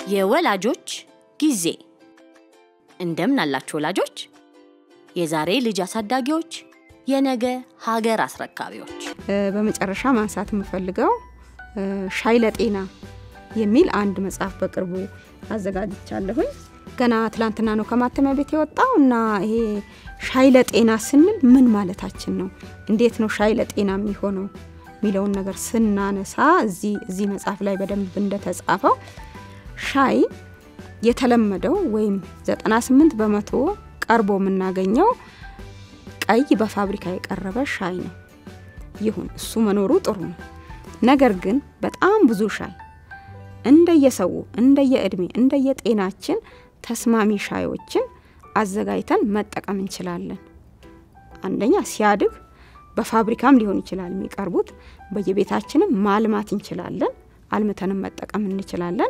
የወላጆች ጊዜ እንደምን አላችሁ ወላጆች? የዛሬ ልጅ አሳዳጊዎች፣ የነገ ሀገር አስረካቢዎች። በመጨረሻ ማንሳት የምፈልገው ሻይ ለጤና የሚል አንድ መጽሐፍ በቅርቡ አዘጋጅቻለሁኝ። ገና ትላንትና ነው ከማተሚያ ቤት የወጣው እና ይሄ ሻይ ለጤና ስንል ምን ማለታችን ነው? እንዴት ነው ሻይ ለጤና የሚሆነው የሚለውን ነገር ስናነሳ እዚህ መጽሐፍ ላይ በደንብ እንደተጻፈው ሻይ የተለመደው ወይም 98 በመቶ ቀርቦ የምናገኘው ቀይ በፋብሪካ የቀረበ ሻይ ነው። ይሁን እሱ መኖሩ ጥሩ ነው። ነገር ግን በጣም ብዙ ሻይ እንደየሰው እንደየእድሜ እንደየጤናችን ተስማሚ ሻዮችን አዘጋጅተን መጠቀም እንችላለን። አንደኛ ሲያድግ በፋብሪካም ሊሆን ይችላል የሚቀርቡት፣ በየቤታችንም ማልማት እንችላለን። አልምተንም መጠቀም እንችላለን።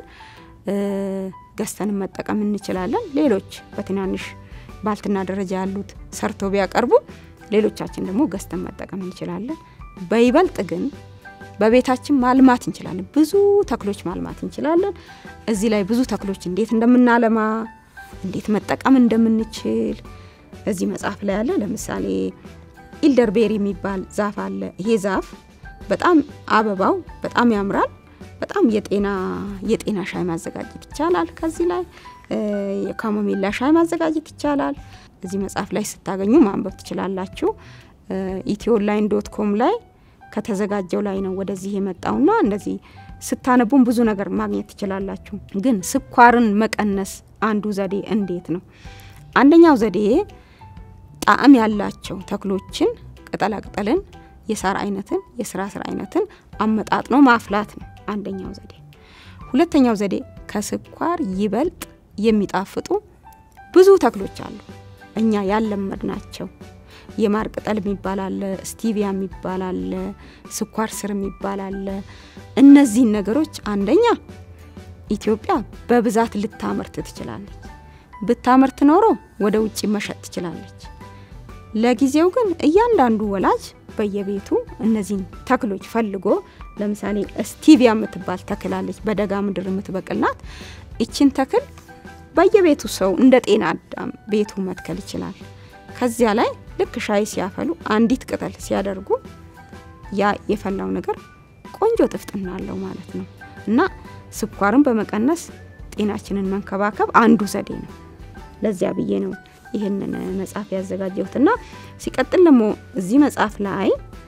ገዝተንም መጠቀም እንችላለን። ሌሎች በትናንሽ ባልትና ደረጃ ያሉት ሰርተው ቢያቀርቡ፣ ሌሎቻችን ደግሞ ገዝተን መጠቀም እንችላለን። በይበልጥ ግን በቤታችን ማልማት እንችላለን። ብዙ ተክሎች ማልማት እንችላለን። እዚህ ላይ ብዙ ተክሎች እንዴት እንደምናለማ እንዴት መጠቀም እንደምንችል እዚህ መጽሐፍ ላይ አለ። ለምሳሌ ኢልደርቤሪ የሚባል ዛፍ አለ። ይሄ ዛፍ በጣም አበባው በጣም ያምራል። በጣም የጤና የጤና ሻይ ማዘጋጀት ይቻላል። ከዚህ ላይ የካሞሚላ ሻይ ማዘጋጀት ይቻላል። እዚህ መጽሐፍ ላይ ስታገኙ ማንበብ ትችላላችሁ። ኢትዮ ኦንላይን ዶት ኮም ላይ ከተዘጋጀው ላይ ነው ወደዚህ የመጣውና እንደዚህ ስታነቡም ብዙ ነገር ማግኘት ትችላላችሁ። ግን ስኳርን መቀነስ አንዱ ዘዴ እንዴት ነው? አንደኛው ዘዴ ጣዕም ያላቸው ተክሎችን፣ ቅጠላቅጠልን፣ የሳር አይነትን፣ የስራ ስር አይነትን አመጣጥኖ ማፍላት ነው አንደኛው ዘዴ። ሁለተኛው ዘዴ ከስኳር ይበልጥ የሚጣፍጡ ብዙ ተክሎች አሉ እኛ ያለመድ ናቸው። የማር ቅጠል የሚባል አለ፣ ስቲቪያ የሚባል አለ፣ ስኳር ስር የሚባል አለ። እነዚህን ነገሮች አንደኛ ኢትዮጵያ በብዛት ልታመርት ትችላለች። ብታመርት ኖሮ ወደ ውጭ መሸጥ ትችላለች። ለጊዜው ግን እያንዳንዱ ወላጅ በየቤቱ እነዚህን ተክሎች ፈልጎ ለምሳሌ ስቲቪያ የምትባል ተክል አለች፣ በደጋ ምድር የምትበቅልናት። ይችን ተክል በየቤቱ ሰው እንደ ጤና አዳም ቤቱ መትከል ይችላል። ከዚያ ላይ ልክ ሻይ ሲያፈሉ አንዲት ቅጠል ሲያደርጉ ያ የፈላው ነገር ቆንጆ ጥፍጥና አለው ማለት ነው። እና ስኳርን በመቀነስ ጤናችንን መንከባከብ አንዱ ዘዴ ነው። ለዚያ ብዬ ነው ይህንን መጽሐፍ ያዘጋጀሁትና ሲቀጥል ደግሞ እዚህ መጽሐፍ ላይ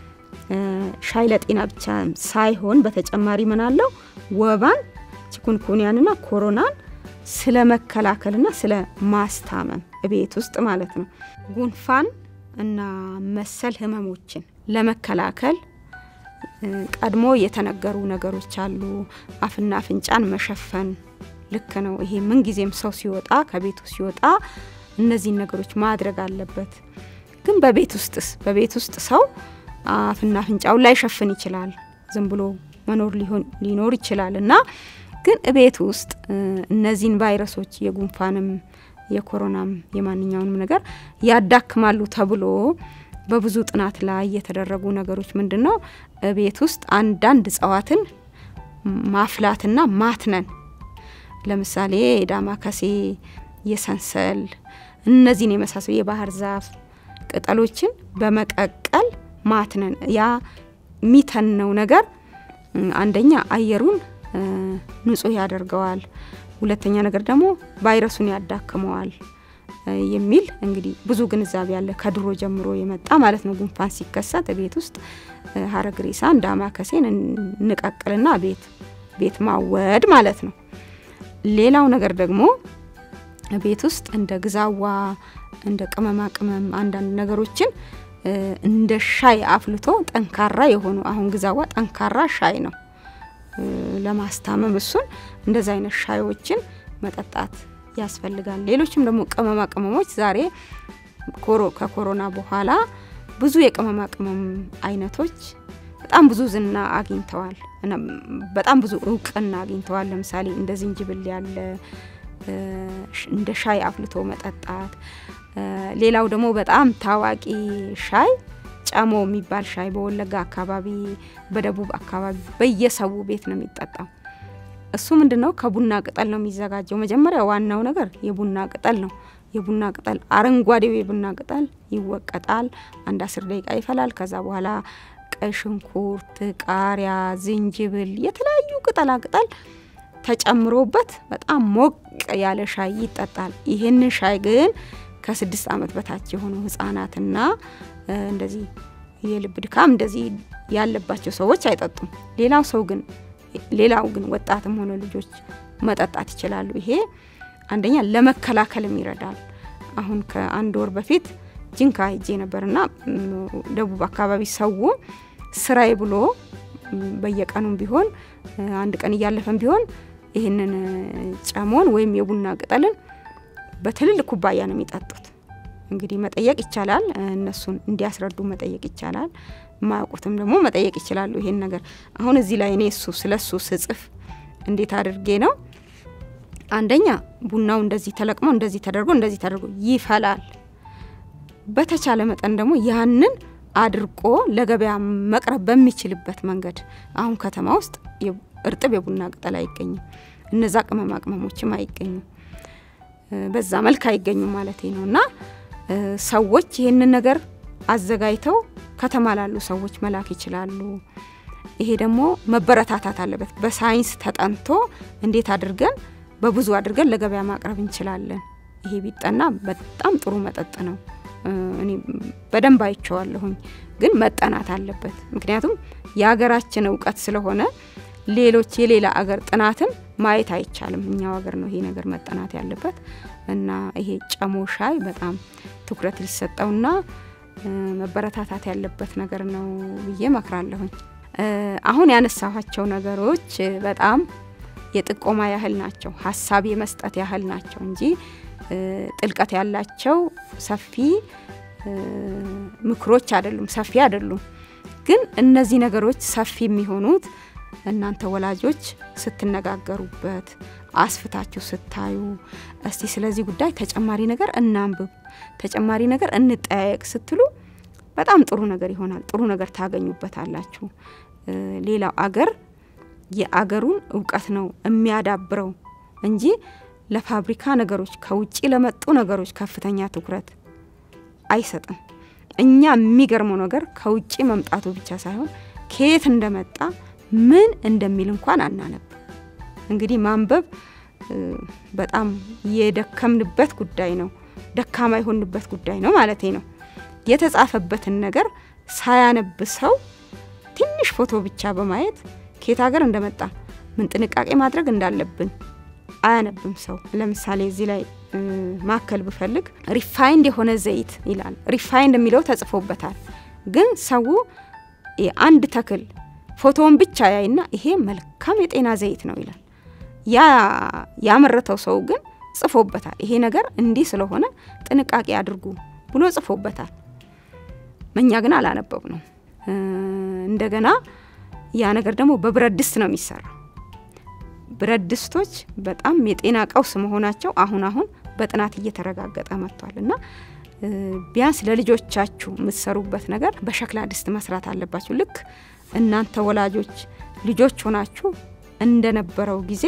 ሻይ ለጤና ብቻ ሳይሆን በተጨማሪ ምን አለው ወባን፣ ቺኩንኩንያንና ኮሮናን ስለ መከላከልና ስለ ማስታመም ቤት ውስጥ ማለት ነው ጉንፋን እና መሰል ህመሞችን ለመከላከል ቀድሞ የተነገሩ ነገሮች አሉ። አፍና አፍንጫን መሸፈን ልክ ነው። ይሄ ምንጊዜም ሰው ሲወጣ ከቤቱ ሲወጣ እነዚህን ነገሮች ማድረግ አለበት። ግን በቤት ውስጥስ በቤት ውስጥ ሰው አፍና አፍንጫውን ላይሸፍን ይችላል። ዝም ብሎ መኖር ሊኖር ይችላል እና ግን እቤት ውስጥ እነዚህን ቫይረሶች የጉንፋንም የኮሮናም የማንኛውንም ነገር ያዳክማሉ ተብሎ በብዙ ጥናት ላይ የተደረጉ ነገሮች ምንድን ነው? ቤት ውስጥ አንዳንድ እጽዋትን ማፍላትና ማትነን፣ ለምሳሌ የዳማከሴ፣ የሰንሰል እነዚህን የመሳሰሉ የባህር ዛፍ ቅጠሎችን በመቀቀል ማትነን። ያ የሚተነው ነገር አንደኛ አየሩን ንጹህ ያደርገዋል። ሁለተኛ ነገር ደግሞ ቫይረሱን ያዳክመዋል የሚል እንግዲህ ብዙ ግንዛቤ ያለ ከድሮ ጀምሮ የመጣ ማለት ነው። ጉንፋን ሲከሰት ቤት ውስጥ ሀረግሬሳን ዳማከሴን እንቀቅልና ቤት ቤት ማወድ ማለት ነው። ሌላው ነገር ደግሞ ቤት ውስጥ እንደ ግዛዋ እንደ ቅመማ ቅመም አንዳንድ ነገሮችን እንደ ሻይ አፍልቶ ጠንካራ የሆኑ አሁን ግዛዋ ጠንካራ ሻይ ነው ለማስታመም እሱን እንደዚ አይነት ሻዮችን መጠጣት ያስፈልጋል። ሌሎችም ደግሞ ቅመማ ቅመሞች ዛሬ ከኮሮና በኋላ ብዙ የቅመማ ቅመም አይነቶች በጣም ብዙ ዝና አግኝተዋል፣ በጣም ብዙ እውቅና አግኝተዋል። ለምሳሌ እንደ ዝንጅብል ያለ እንደ ሻይ አፍልቶ መጠጣት። ሌላው ደግሞ በጣም ታዋቂ ሻይ ጨሞ የሚባል ሻይ በወለጋ አካባቢ፣ በደቡብ አካባቢ በየሰው ቤት ነው የሚጠጣው። እሱ ምንድን ነው? ከቡና ቅጠል ነው የሚዘጋጀው። መጀመሪያ ዋናው ነገር የቡና ቅጠል ነው። የቡና ቅጠል አረንጓዴው የቡና ቅጠል ይወቀጣል። አንድ አስር ደቂቃ ይፈላል። ከዛ በኋላ ቀይ ሽንኩርት፣ ቃሪያ፣ ዝንጅብል፣ የተለያዩ ቅጠላ ቅጠል ተጨምሮበት በጣም ሞቅ ያለ ሻይ ይጠጣል። ይህንን ሻይ ግን ከስድስት ዓመት በታች የሆኑ ህጻናትና እንደዚህ የልብ ድካም እንደዚህ ያለባቸው ሰዎች አይጠጡም። ሌላው ሰው ግን ሌላው ግን ወጣትም ሆነ ልጆች መጠጣት ይችላሉ። ይሄ አንደኛ ለመከላከልም ይረዳል። አሁን ከአንድ ወር በፊት ጅንካ ሄጄ ነበርና ደቡብ አካባቢ ሰው ስራዬ ብሎ በየቀኑም ቢሆን አንድ ቀን እያለፈም ቢሆን ይህንን ጨሞን ወይም የቡና ቅጠልን በትልልቅ ኩባያ ነው የሚጠጡት። እንግዲህ መጠየቅ ይቻላል፣ እነሱን እንዲያስረዱ መጠየቅ ይቻላል። የማያውቁትም ደግሞ መጠየቅ ይችላሉ። ይሄን ነገር አሁን እዚህ ላይ እኔ እሱ ስለ እሱ ስጽፍ እንዴት አድርጌ ነው አንደኛ ቡናው እንደዚህ ተለቅሞ እንደዚህ ተደርጎ እንደዚህ ተደርጎ ይፈላል። በተቻለ መጠን ደግሞ ያንን አድርቆ ለገበያ መቅረብ በሚችልበት መንገድ አሁን ከተማ ውስጥ እርጥብ የቡና ቅጠል አይገኝም። እነዛ ቅመማ ቅመሞችም አይገኙም። በዛ መልክ አይገኙም ማለት ነው እና ሰዎች ይህንን ነገር አዘጋጅተው ከተማ ላሉ ሰዎች መላክ ይችላሉ። ይሄ ደግሞ መበረታታት አለበት። በሳይንስ ተጠንቶ እንዴት አድርገን በብዙ አድርገን ለገበያ ማቅረብ እንችላለን። ይሄ ቢጠና በጣም ጥሩ መጠጥ ነው። እኔ በደንብ አይቼዋለሁኝ፣ ግን መጠናት አለበት። ምክንያቱም የሀገራችን እውቀት ስለሆነ ሌሎች የሌላ አገር ጥናትን ማየት አይቻልም። እኛው ሀገር ነው ይሄ ነገር መጠናት ያለበት እና ይሄ ጨሞ ሻይ በጣም ትኩረት ሊሰጠውና መበረታታት ያለበት ነገር ነው ብዬ መክራለሁኝ። አሁን ያነሳኋቸው ነገሮች በጣም የጥቆማ ያህል ናቸው፣ ሀሳብ የመስጠት ያህል ናቸው እንጂ ጥልቀት ያላቸው ሰፊ ምክሮች አይደሉም፣ ሰፊ አይደሉም። ግን እነዚህ ነገሮች ሰፊ የሚሆኑት እናንተ ወላጆች ስትነጋገሩበት፣ አስፍታችሁ ስታዩ፣ እስቲ ስለዚህ ጉዳይ ተጨማሪ ነገር እናንብብ፣ ተጨማሪ ነገር እንጠያየቅ ስትሉ በጣም ጥሩ ነገር ይሆናል። ጥሩ ነገር ታገኙበታላችሁ። ሌላው አገር የአገሩን እውቀት ነው የሚያዳብረው እንጂ ለፋብሪካ ነገሮች ከውጭ ለመጡ ነገሮች ከፍተኛ ትኩረት አይሰጥም። እኛ የሚገርመው ነገር ከውጭ መምጣቱ ብቻ ሳይሆን ከየት እንደመጣ ምን እንደሚል እንኳን አናነብ። እንግዲህ ማንበብ በጣም የደከምንበት ጉዳይ ነው፣ ደካማ የሆንበት ጉዳይ ነው ማለቴ ነው። የተጻፈበትን ነገር ሳያነብ ሰው ትንሽ ፎቶ ብቻ በማየት ከየት ሀገር እንደመጣ ምን ጥንቃቄ ማድረግ እንዳለብን አያነብም ሰው። ለምሳሌ እዚህ ላይ ማከል ብፈልግ ሪፋይንድ የሆነ ዘይት ይላል። ሪፋይንድ የሚለው ተጽፎበታል። ግን ሰው አንድ ተክል ፎቶውን ብቻ ያይና ይሄ መልካም የጤና ዘይት ነው ይላል። ያ ያመረተው ሰው ግን ጽፎበታል። ይሄ ነገር እንዲህ ስለሆነ ጥንቃቄ አድርጉ ብሎ ጽፎበታል። እኛ ግን አላነበብ ነው። እንደገና ያ ነገር ደግሞ በብረት ድስት ነው የሚሰራው። ብረት ድስቶች በጣም የጤና ቀውስ መሆናቸው አሁን አሁን በጥናት እየተረጋገጠ መጥቷል እና ቢያንስ ለልጆቻችሁ የምትሰሩበት ነገር በሸክላ ድስት መስራት አለባችሁ። ልክ እናንተ ወላጆች ልጆች ሆናችሁ እንደነበረው ጊዜ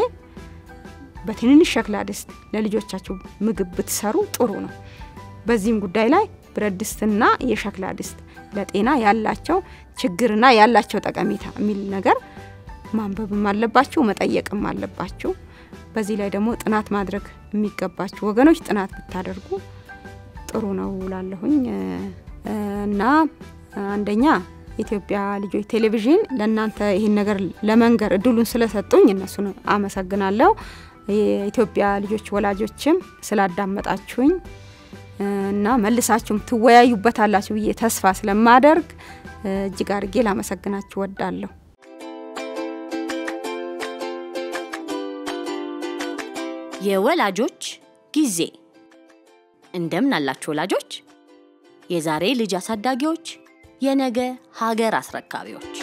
በትንንሽ ሸክላ ድስት ለልጆቻችሁ ምግብ ብትሰሩ ጥሩ ነው። በዚህም ጉዳይ ላይ ብረት ድስትና የሸክላ ድስት ለጤና ያላቸው ችግርና ያላቸው ጠቀሜታ የሚል ነገር ማንበብም አለባችሁ፣ መጠየቅም አለባችሁ። በዚህ ላይ ደግሞ ጥናት ማድረግ የሚገባችሁ ወገኖች ጥናት ብታደርጉ ጥሩ ነው ላለሁኝ እና አንደኛ ኢትዮጵያ ልጆች ቴሌቪዥን ለእናንተ ይህን ነገር ለመንገር እድሉን ስለሰጡኝ እነሱን አመሰግናለሁ። የኢትዮጵያ ልጆች ወላጆችም ስላዳመጣችሁኝ እና መልሳችሁም ትወያዩበታላችሁ ብዬ ተስፋ ስለማደርግ እጅግ አድርጌ ላመሰግናችሁ ወዳለሁ። የወላጆች ጊዜ እንደምን አላችሁ ወላጆች? የዛሬ ልጅ አሳዳጊዎች፣ የነገ ሀገር አስረካቢዎች